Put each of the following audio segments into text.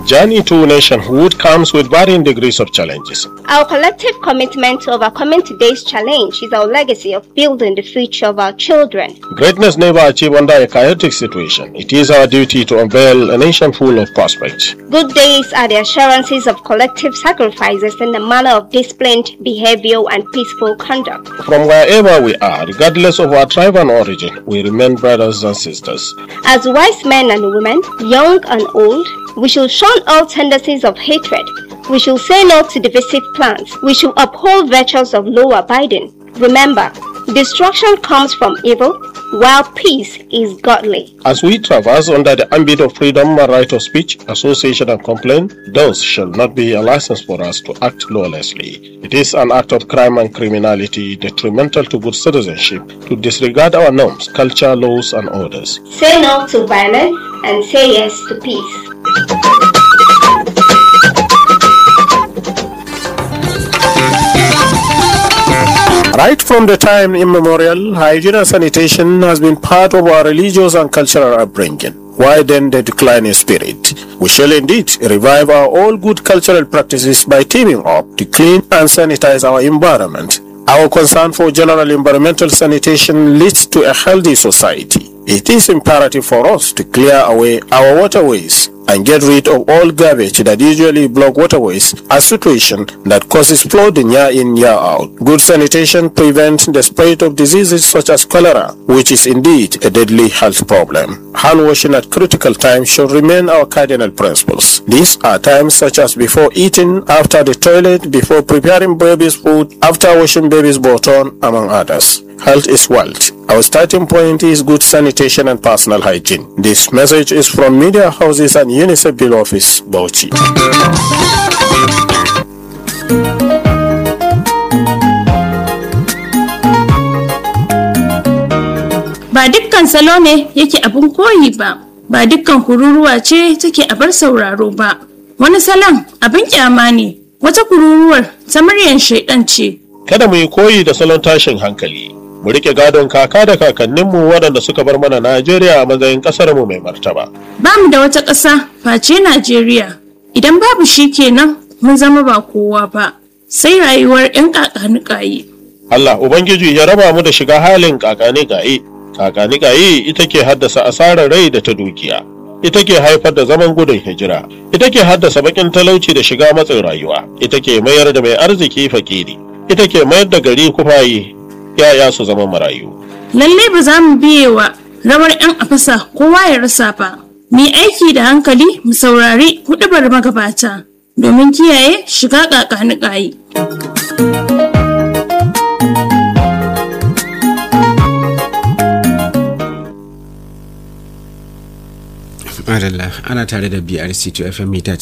Journey to nationhood comes with varying degrees of challenges. Our collective commitment to overcoming today's challenge is our legacy of building the future of our children. Greatness never achieved under a chaotic situation. It is our duty to unveil a nation full of prospects. Good days are the assurances of collective sacrifices in the manner of disciplined behavior and peaceful conduct. From wherever we are, regardless of our tribe and origin, we remain brothers and sisters. As wise men and women, young and old, we should shun all tendencies of hatred. We should say no to divisive plans. We should uphold virtues of law abiding. Remember, destruction comes from evil, while peace is godly. As we traverse under the ambit of freedom and right of speech, association, and complaint, those shall not be a license for us to act lawlessly. It is an act of crime and criminality detrimental to good citizenship to disregard our norms, culture, laws, and orders. Say no to violence and say yes to peace. Right from the time immemorial, hygiene and sanitation has been part of our religious and cultural upbringing. Why then the decline in spirit? We shall indeed revive our all good cultural practices by teaming up to clean and sanitize our environment. Our concern for general environmental sanitation leads to a healthy society. It is imperative for us to clear away our waterways and get rid of all garbage that usually block waterways, a situation that causes flooding year in, year out. Good sanitation prevents the spread of diseases such as cholera, which is indeed a deadly health problem. Hand washing at critical times should remain our cardinal principles. These are times such as before eating, after the toilet, before preparing baby's food, after washing baby's bottom, among others. Health is wealth. Our starting point is good sanitation and personal hygiene. This message is from Media Houses and UNICEF Bill Office, Bauchi. Ba dukkan salo ne yake abin koyi ba, ba dukkan kururuwa ce take abar sauraro ba. Wani salon abin kyama ne, wata kururuwar ta muryar shaidan ce. Kada mu yi koyi da salon tashin hankali. Mu rike gadon kaka da kakanninmu waɗanda suka bar mana Najeriya a matsayin ƙasarmu mai martaba. Ba mu da wata ƙasa face Najeriya. Idan babu shi kenan mun zama ba kowa ba, sai rayuwar 'yan ƙaƙanuƙayi. Allah Ubangiji ya raba mu da shiga halin kakani gaye. Kakani gaye ita ke haddasa asarar rai da ta dukiya. Ita ke haifar da zaman gudun hijira. Ita ke haddasa bakin talauci da shiga matsin rayuwa. Ita ke mayar da mai arziki fakiri. Ita ke mayar da gari kufayi. Yaya su zama marayu. Lalle ba za mu biye wa rawar 'yan afasa kowa ya rasa ba. Mu yi aiki da hankali mu saurari huɗubar magabata domin kiyaye shiga ƙaƙanuƙayi. Madalla ana tare da BRC to FM mita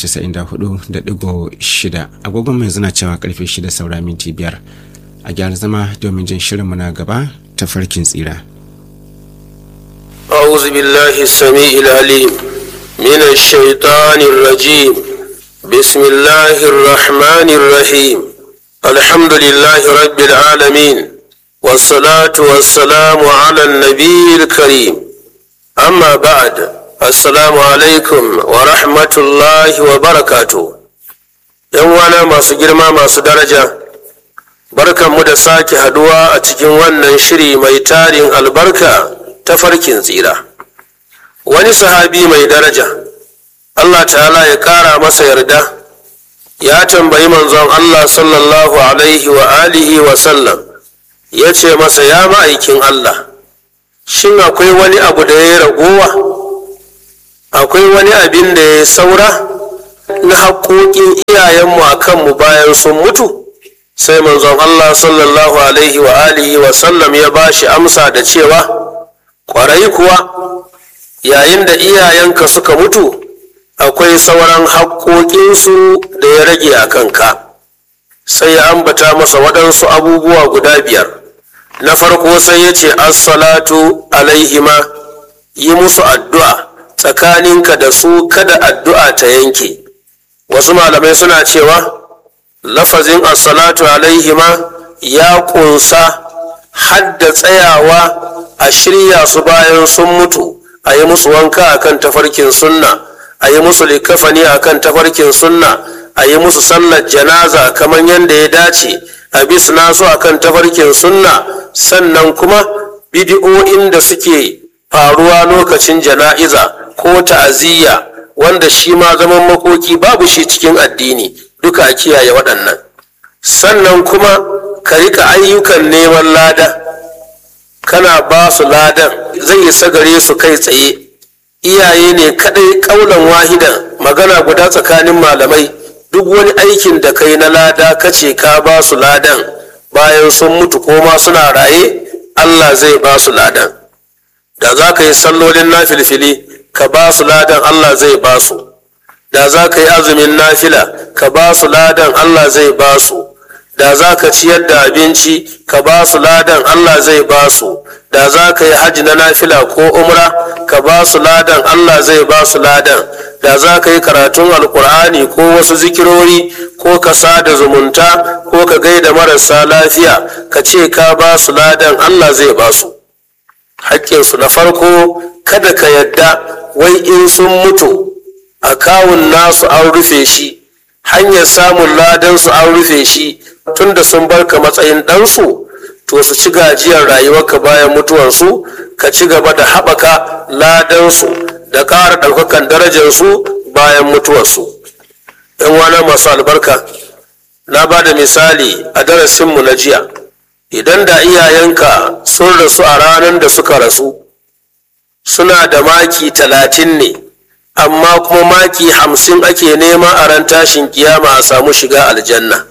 94.6 agogon mai zina cewa karfe 6 saura minti biyar a gyara zama domin jin shirinmu na gaba ta farkin tsira. أعوذ بالله السميع العليم من الشيطان الرجيم بسم الله الرحمن الرحيم الحمد لله رب العالمين والصلاة والسلام على النبي الكريم أما بعد السلام عليكم ورحمة الله وبركاته يوانا ما سجرما ما سدرجة بركة مدساك هدوى أتجن ونن شري ميتار البركة tafarkin tsira wani sahabi mai daraja Allah ta'ala ya kara masa yarda ya tambayi manzon Allah sallallahu alaihi wa alihi wa sallam ya ce masa ya ma'aikin Allah shin akwai wani abu da ya ragowa akwai wani abin da ya saura na haƙoƙin iyayenmu a kanmu bayan sun mutu sai manzon Allah sallallahu alaihi wa alihi wa sallam ya ba shi amsa da cewa kwarai kuwa yayin da iyayenka suka mutu akwai sauran haƙoƙinsu da ya rage a kanka sai ya ambata masa waɗansu abubuwa guda biyar na farko sai ya ce assalatu alaihima yi musu addu'a tsakaninka da su kada addu'a ta yanke wasu malamai suna cewa lafazin assalatu alaihima ya ƙunsa hadda tsayawa a shirya su bayan sun mutu a yi musu wanka a kan tafarkin sunna a yi musu likafani akan tafarkin sunna a yi musu sallar janaza kamar yadda ya dace a bisna su akan tafarkin sunna sannan kuma bidi'o'in da suke faruwa lokacin jana'iza ko ta'aziyya wanda shi ma zaman makoki babu shi cikin addini duka a kiyaye waɗannan sannan kuma ka rika ayyukan neman lada kana ba su ladan zai isa gare su kai tsaye iyaye ne kadai kaulan wahidan magana guda tsakanin malamai duk wani aikin da kai na lada kace ka ba su ladan bayan sun mutu ko ma suna raye Allah zai ba su ladan da za ka yi sallolin nafilfili ka ba su ladan Allah zai ba su da za ka yi azumin nafila ka ba su ladan Allah zai ba su da za ka ciyar da abinci ka ba su ladan Allah zai ba su da za ka yi hajji na nafila ko umra ka ba su ladan Allah zai ba su ladan da za ka yi karatun alkur'ani ko wasu zikirori ko ka sada zumunta ko ka gaida marasa lafiya ka ce ka ba su ladan Allah zai ba su haƙƙinsu na farko kada ka yadda wai in sun mutu a kawun nasu an rufe shi hanyar samun ladansu an rufe shi tunda sun barka matsayin ɗansu to su ci gajiyar rayuwarka bayan mutuwarsu ka ci gaba da haɓaka ladansu da ƙara ɗaukakan darajarsu bayan mutuwarsu ‘yan wana masu albarka na ba da misali a darasinmu na jiya idan da iyayenka sun rasu a ranar da suka rasu suna da maki talatin ne amma kuma maki hamsin ake nema a ran tashin kiyama a samu shiga aljanna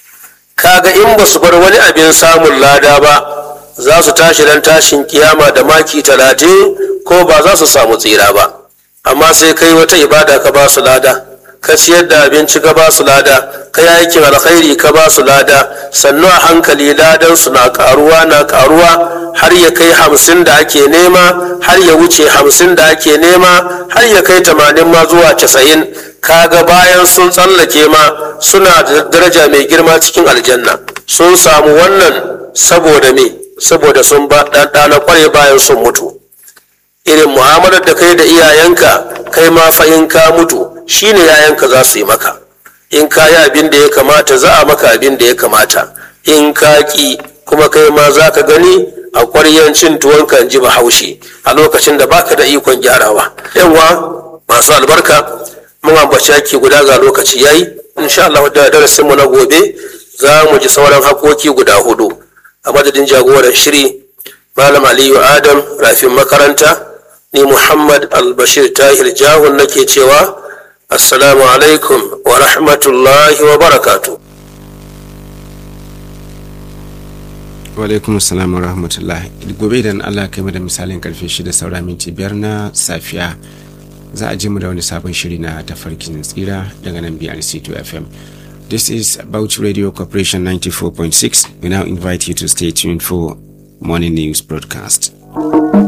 kaga in ba su bar wani abin samun lada ba za su tashi ran tashin kiyama da maki talatin ko ba za su samu tsira ba amma sai kai wata ibada ka ba su lada ka ciyar da abinci ka ba su lada ka yi aikin alkhairi ka ba su lada sannu a hankali ladan su na karuwa na karuwa har ya kai hamsin da ake nema har ya wuce hamsin da ake nema har ya kai tamanin ma zuwa casa'in kaga bayan sun tsallake ma suna da daraja mai girma cikin aljanna sun samu wannan saboda me saboda sun ba ɗana kware bayan sun mutu irin mu'amalar da kai da iyayenka kai ma fa in ka mutu shine yayanka za su yi maka in ka yi abin da ya kamata za a maka abin da ya kamata in ka ki kuma kai ma za ka gani a ƙwaryan cin tuwon kan ji bahaushe a lokacin da baka da ikon gyarawa yawa masu albarka mun ambaci yaki guda ga lokaci yayi insha Allah da darasin mu na gobe za mu ji sauran hakoki guda hudu a madadin jagoran shiri malam aliyu adam rafin makaranta ni muhammad albashir tahir jahun nake cewa assalamu alaikum wa rahmatullahi wa barakatu wa alaikum assalam wa rahmatullahi gobe idan allah kai mu da misalin karfe 6 saura minti biyar na safiya za a ji mu da wani sabon shiri na tafarkin tsira daga nan brc2 fm this is about radio corporation 94.6 we now invite you to stay tuned for morning news broadcast